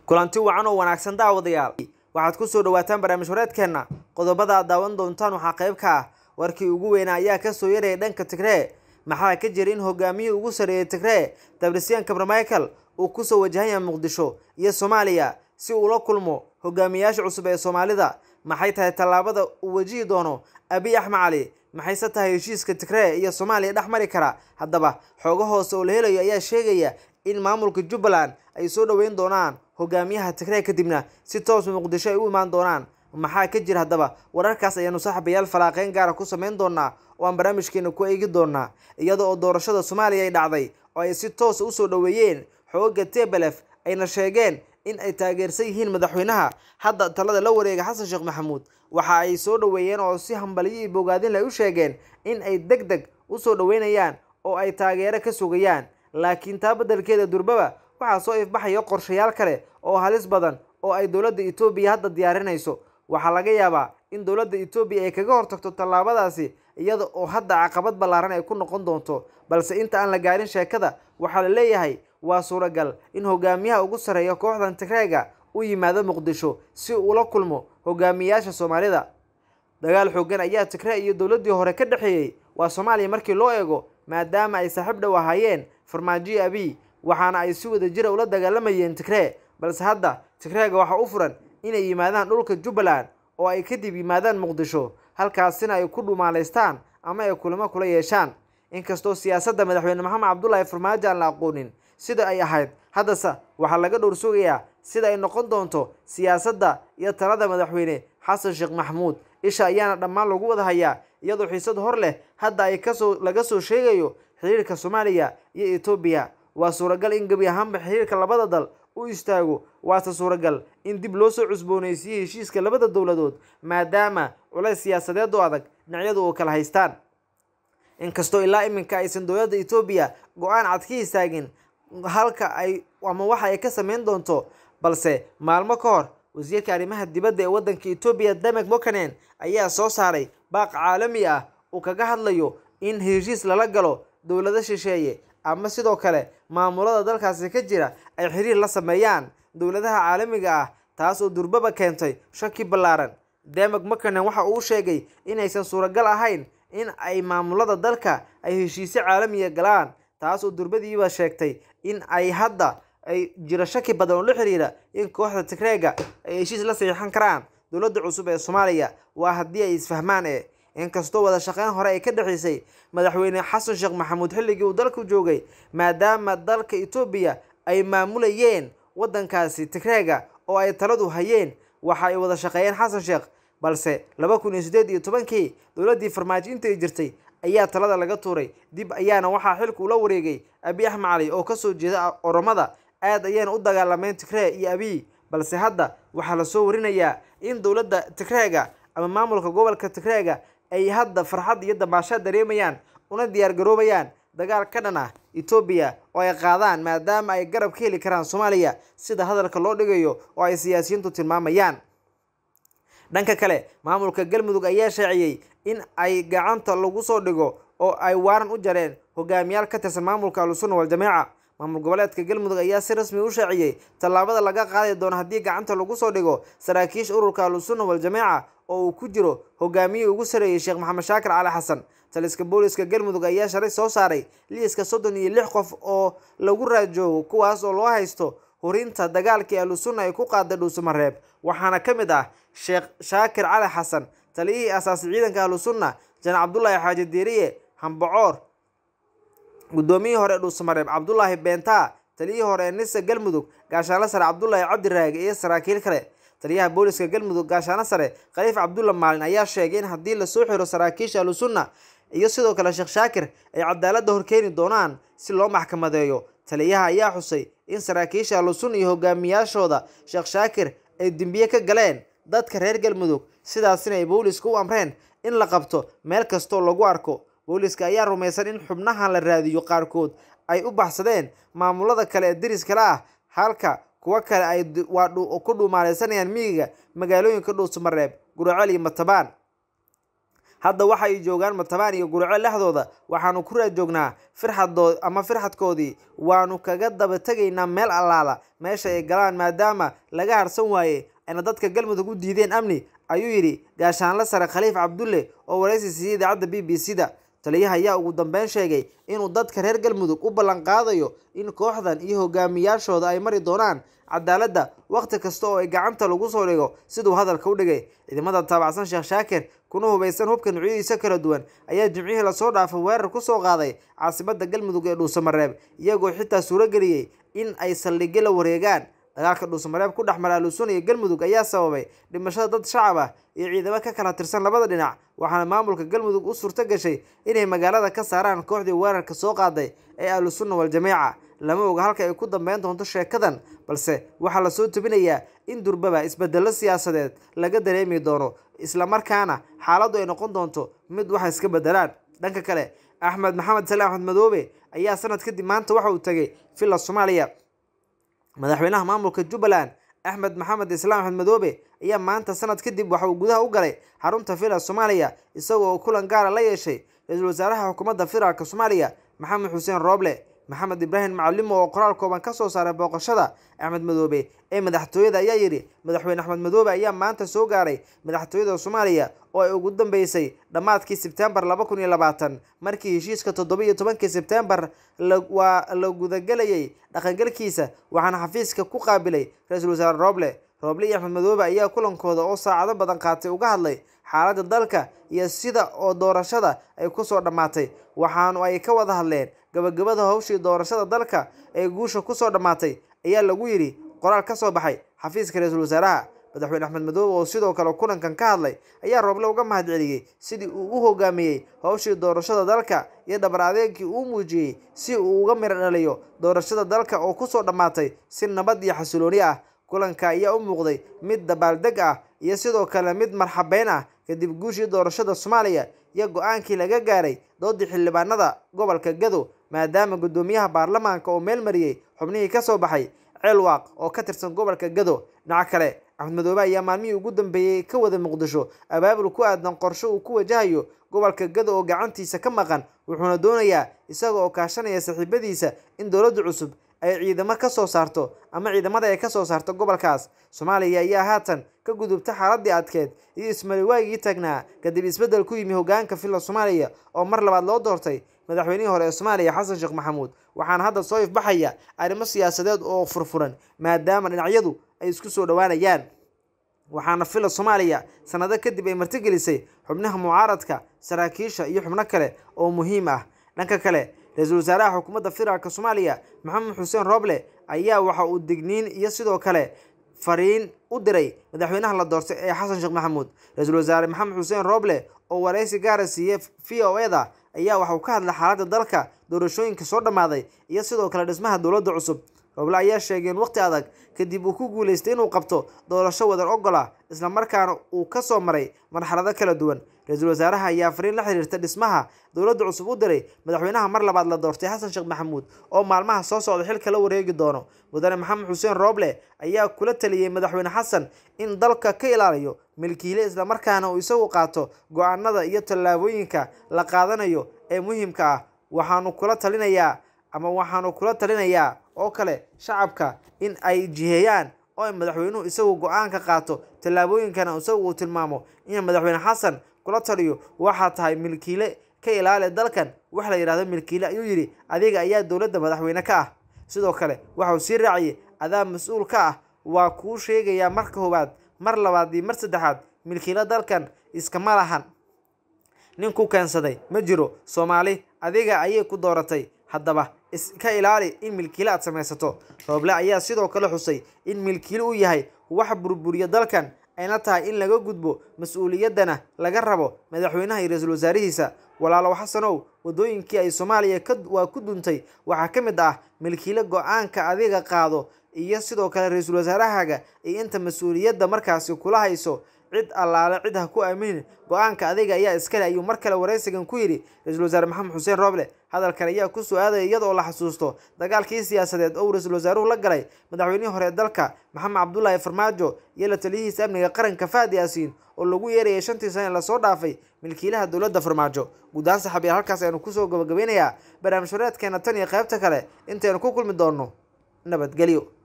kulanti wacan oo wanaagsan daawadayaal waxaad ku soo dhawaataan barnaamij wareedkeenna qodobada aad daawan doontaan waxaa qayb ka ah warkii ugu weynaa ayaa kasoo yaraya dhanka tigree maxaa ka jira in hogaamiyihii ugu sarreeyay tigree dabrisyan kabramichael uu kusoo wajahan yahay muqdisho iyo soomaaliya si uu la kulmo hogaamiyayaasha cusub ee soomaalida maxay tahay tallaabada uu wajihi doono abiy axmed cali maxayse tahay heshiiska tigree iyo soomaaliya dhex mari kara haddaba xoogo hoose oo la helayo ayaa sheegaya in maamulka jubbaland ay soo dhoweyn doonaan hogaamiyaha tigree kadibna si toos muqdisho ay u imaan doonaan maxaa ka jira haddaba wararkaas ayaanu saaxiibayaal falaaqeyn gaara ku sameyn doonaa oo aan barnaamijkeena ku eegi doonaa iyada oo doorashada soomaaliya ay dhacday oo ay si toosa usoo dhoweeyeen xooga tebelef ayna sheegeen in ay taageersan yihiin madaxweynaha hadda talada la wareega xasan sheekh maxamuud waxa ay soo dhoweeyeen oo si hambaliyo iyo bogaadin leh u sheegeen in ay deg deg usoo dhoweynayaan oo ay taageero ka sugayaan laakiin taa beddelkeeda durbaba waxaa soo ifbaxaya qorshayaal kale oo halis badan oo ay dowladda etoobiya hadda diyaarinayso waxaa laga yaabaa in dowladda etoobiya ay kaga hortagto tallaabadaasi iyada oo hadda caqabad ballaaran ay ku noqon doonto balse inta aan la gaarin sheekada waxaa la leeyahay waa suuragal in hogaamiyaha ugu sarreeya kooxdan tigreega u yimaado muqdisho si uu la kulmo hogaamiyayaasha soomaalida dagaal xoogan ayaa tigree iyo dowladdii hore ka dhexeeyey waa soomaaliya markii loo eego maadaama ay saaxiib dhow ahaayeen farmaajo abiy waxaana ay si wada jira ula dagaalamayeen tigree balse hadda tigreega waxaa u furan inay yimaadaan dhulka jubbaland oo ay kadib yimaadaan muqdisho halkaasina ay ku dhumaalaystaan ama ay kulamo kula yeeshaan inkastoo siyaasadda madaxweyne maxamed cabdulaahi farmaajo aan la aqoonin sida ay ahayd haddase waxaa laga dhowr sugayaa sida ay noqon doonto siyaasadda iyo talada madaxweyne xasan sheekh maxamuud isha ayaana dhammaan lagu wada hayaa iyadoo xiisad hor leh hadda ay kasoo laga soo sheegayo xiriirka soomaaliya iyo etoobiya waa suuragal in gebi ahaanba xiriirka labada dal u istaago waase suuragal in dib loo soo cusboonaysiiyey heshiiska labada dowladood maadaama culays siyaasadeed oo adag dhinacyadu oo kala haystaan inkastoo ilaa iminka aysan dowladda etoobiya go-aan cad ka istaagin halka ay ama waxa ay ka sameyn doonto balse maalmo ka hor wasiirka arrimaha dibadda ee waddanka etoobiya damek mokanen ayaa soo saaray baaq caalami ah uu kaga hadlayo in heshiis lala galo dowlado shisheeye ama sidoo kale maamulada dalkaasi ka jira ay xiriir la sameeyaan dowladaha caalamiga ah taas oo durbaba keentay shaki ballaaran demek mokanen waxa uu sheegay inaysan suuragal ahayn in ay maamulada dalka ay heshiisyo caalamiya galaan taas oo durbadiiba sheegtay in ay hadda ay jiro shaki badan oo la xiriira in kooxda tigreega ay heshiis la saxiixan karaan dowladda cusub ee soomaaliya waa haddii ay isfahmaan ee inkastoo wada shaqeyn hore ay ka dhexeysay madaxweyne xasan sheekh maxamuud xilligii uu dalku joogay maadaama dalka etoobiya ay maamulayeen waddankaasi tigreega oo ay taladu hayeen waxa ay wada shaqeeyeen xasan sheekh balse laba kun iyo siddeed iyo tobankii dowladdii farmaajo intay jirtay ayaa talada laga tuuray dib ayaana waxaa xilka ula wareegay abiy axmed cali oo kasoo jeeda oromada aad ayaana u dagaalameen tigree iyo abiy balse hadda waxaa lasoo warinayaa in dowladda tigreega ama maamulka gobolka tigreega ay hadda farxad iyo damaashaad dareemayaan una diyaar garoobayaan dagaal ka dhan ah etoobiya oo ay qaadaan maadaama ay garab ka heli karaan soomaaliya sida hadalka loo dhigayo oo ay siyaasiyiintu tilmaamayaan dhanka kale maamulka galmudug ayaa shaaciyey in ay gacanta lagu soo dhigo oo ay waaran u jareen hogaamiyaal ka tirsan maamulka ahlusunna waljamaaca maamul goboleedka galmudug ayaa si rasmi u shaaciyey tallaabada laga qaadi doono haddii gacanta lagu soo dhigo saraakiisha ururka ahlusunna waljamaaca oo uu ku jiro hogaamiyihii ugu sareeyey sheekh maxamed shaakir cali xasan taliska booliska galmudug ayaa shalay soo saaray liiska soddon iyo lix qof oo lagu raajoogo kuwaas oo loo haysto hurinta dagaalkii ahlusunna ay ku qaaday dhuusamareeb waxaana ka mid ah sheekh shaakir cali xasan taliyihii asaasi ciidanka ahlusunna janal cabdulaahi xaaji diiriye hambacoor guddoomiyihii hore ee dhuusamareeb cabdulaahi beentaa taliyihii hore ee nisa galmudug gaashaanle sare cabdulaahi cabdiraage iyo saraakiil kale taliyaha booliska galmudug gaashaano sare khaliif cabdulla maalin ayaa sheegay in haddii lasoo xiro saraakiisha ahlusunna iyo sidoo kale sheekh shaakir ay cadaaladda horkeeni doonaan si loo maxkamadeeyo taliyaha ayaa xusay in saraakiisha ahlusunna iyo hogaamiyaashooda sheekh shaakir ay dembiye ka galeen dadka reer galmudug sidaasina ay booliska u amreen in la qabto meel kastoo lagu arko booliska ayaa rumaysan in xubnahan la raadiyo qaarkood ay u baxsadeen maamulada kale ee deriskale ah halka kuwo kale ay ku dhuumaaleysanayaan miyiga magaalooyinka dhuusamareeb guraceel iyo matabaan hadda waxa ay joogaan matabaan iyo gurceel dhexdooda waxaanu ku raad joognaa firxadood ama firxadkoodii waanu kaga daba tegaynaa meel allaala meesha ay galaan maadaama laga harsan waaye ayna dadka galmudug u diideen amni ayuu yidhi gaashaanle sare khaliif cabdulle oo waraysi siiyey idaacadda b b c da taliyaha ayaa ugu dambeyn sheegay inuu dadka reer galmudug u ballan qaadayo in kooxdan iyo hogaamiyaashooda ay mari doonaan cadaaladda wakhti kasta oo ay gacanta lagu soo dhigo siduu hadalka u dhigay ciidamada taabacsan sheekh shaakir kuna hubaysan hubka nucyadiisa kala duwan ayaa jimcihii lasoo dhaafay weerar ku soo qaaday caasimada galmudug ee dhuusamareeb iyagoo xitaa suurageliyey in ay saldhigyo la wareegaan dagaalka dhuusamareeb ku dhex mara alusun iyo galmudug ayaa sababay dhimashada dad shacab ah iyo ciidamo ka kala tirsan labada dhinac waxaana maamulka galmudug u suurto gashay inay magaalada ka saaraan kooxdii weerarka soo qaaday ee ahlusunna waljamiica lama oga halka ay ku dambeyn doonto sheekadan balse waxaa lasoo tebinayaa in durbaba isbedelo siyaasadeed laga dareemi doono islamarkaana xaaladdu ay noqon doonto mid waxa iska bedelaan dhanka kale axmed maxamed sali axmed madoobe ayaa sanad kadib maanta waxa uu tegay villa soomaaliya madaxweynaha maamulka jubbaland axmed maxamed islaam axmed madoobe ayaa maanta sanad kadib waxa uu gudaha u galay xarunta villa soomaaliya isagoo oo kulan gaara la yeeshay ra-iisul wasaaraha xukuumadda federaalk soomaaliya maxamed xuseen rooble maxamed ibraahim macalimo oo qoraal kooban ka soo saaray booqashada axmed madoobe ee madaxtooyada ayaa yidhi madaxweyne axmed madoobe ayaa maanta soo gaaray madaxtooyada soomaaliya oo ay ugu dambeysay dhammaadkii sebtembar laba kun iyo labaatan markii heshiiska toddoba iyo tobankii sebtembar waa la gudagelayay dhaqangalkiisa waxaana xafiiska ku qaabilay ra-iisul wasaare rooble rooble iyo axmed madoobe ayaa kulankooda oo saacado badan qaatay uga hadlay xaaladda dalka iyo sida oo doorashada ay kusoo dhammaatay waxaanu ay ka wada hadleen gabagabada howshii doorashada dalka ee guusha kusoo dhammaatay ayaa lagu yidhi qoraal ka soo baxay xafiiska ra-iisul wasaaraha madaxweyne axmed madoobe oo sidoo kale kulankan ka hadlay ayaa rooble uga mahad celiyey sidii uu u hogaamiyey howshii doorashada dalka iyo dhabar adeegkii uu muujiyey si uu uga miro dhaliyo doorashada dalka oo kusoo dhammaatay si nabad iyo xasilooni ah kulanka ayaa u muuqday mid dabaaldeg ah iyo sidoo kale mid marxabeyn ah kadib guushii doorashada soomaaliya iyo go-aankii laga gaaray doodii xildhibaanada gobolka gado maadaama guddoomiyaha baarlamaanka oo meel mariyey xubnihii ka soo baxay ceelwaaq oo ka tirsan gobolka gado dhinaca kale axmed madoobe ayaa maalmihii ugu dambeeyey ka wada muqdisho abaabul ku aadan qorsho uu ku wajahayo gobolka gado oo gacantiisa ka maqan wuxuuna doonayaa isaga oo kaashanaya saaxiibadiisa in dowladda cusub ay ciidamo ka soo saarto ama ciidamada ay ka soo saarto gobolkaas soomaaliya ayaa haatan ka gudubta xaaladii adkeed iyo ismaliwaagii taagnaa kadib isbeddel ku yimi hogaanka villa soomaaliya oo mar labaad loo doortay madaxweynihii hore ee soomaaliya xasan sheekh maxamuud waxaana hadda soo ifbaxaya arrimo siyaasadeed oo furfuran maadaama dhinacyadu ay isku soo dhowaanayaan waxaana villa soomaaliya sanado kadib ay martigelisay xubnaha mucaaradka saraakiisha iyo xubno kale oo muhiim ah dhanka kale ra-iisul wasaaraha xukuumadda federaalk soomaaliya maxamed xuseen rooble ayaa waxa uu digniin iyo sidoo kale fariin u diray madaxweynaha la doortay ee xasan sheekh maxamuud ra-iisul wasaare maxamed xuseen rooble oo waraysi gaara siiyey v o e da ayaa waxa uu ka hadlay xaaladda dalka doorashooyinka soo dhammaaday iyo sidoo kale dhismaha dowladda cusub rooble ayaa sheegay in waqti adag kadib uu ku guuleystay inuu qabto doorasho wadan ogola islamarkaana uu ka soo maray marxalado kala duwan ra-iisul wasaaraha ayaa fariin la xiriirta dhismaha dowladda cusub u diray madaxweynaha mar labaad la doortay xasan sheekh maxamuud oo maalmaha soo socda xilka la wareegi doono mudane maxamed xuseen rooble ayaa kula taliyey madaxweyne xasan in dalka ka ilaaliyo milkiile islamarkaana uu isagu qaato go-aanada iyo tallaabooyinka la qaadanayo ee muhiimka ah waxaanu kula talinayaa ama waxaanu kula talinayaa oo kale shacabka in ay jiheeyaan oo ay madaxweynuhu isagu go-aanka qaato tallaabooyinkana isagu uu tilmaamo in madaxweyne xasan kula taliyo waxaa tahay milkiile ka ilaali dalkan wax la yidhahdo milkiile ayuu yidhi adiga ayaa dowladda madaxweyne ka ah sidoo kale waxauu sii raaciyey adaa mas-uul ka ah waa kuu sheegayaa marka koowaad mar labaad iyo mar saddexaad milkiile dalkan iskama lahan nin ku keensaday ma jiro soomaali adiga ayay ku dooratay haddaba iska ilaali in milkiile aad samaysato rooble ayaa sidoo kale xusay in milkiile uu yahay wax burburiya dalkan ayna tahay in laga gudbo mas-uuliyaddana laga rabo madaxweynaha iyo ra-iisul wasaarihiisa walaalow xasanow waddooyinkii ay soomaaliya waa ku duntay waxaa ka mid ah milkiile go-aanka adiga qaado iyo sidoo kale ra-iisul wasaarahaga iyo inta mas-uuliyadda markaasi kula hayso cid allaale cid ha ku aaminin go-aanka adiga ayaa iskale ayuu mar kale waraysigan ku yidhi ra-iisul wasaare maxamed xuseen rooble hadalkan ayaa ku soo aadaya iyadoo la xasuusto dagaalkii siyaasadeed oo uu ra-iisul wasaaruhu la galay madaxweynihii hore ee dalka maxamed cabdulaahi farmaajo iyo la taliyihiisa amniga qaranka fahad yaasiin oo lagu yeerayay shantii sane lasoo dhaafay milkiilaha dowladda farmaajo guud ahaan saxaabiyaal halkaas aynu kusoo gabagabeynayaa barnaamij wareedkeena tan iyo qaybta kale intaynu ku kulmi doonno nabadgelyo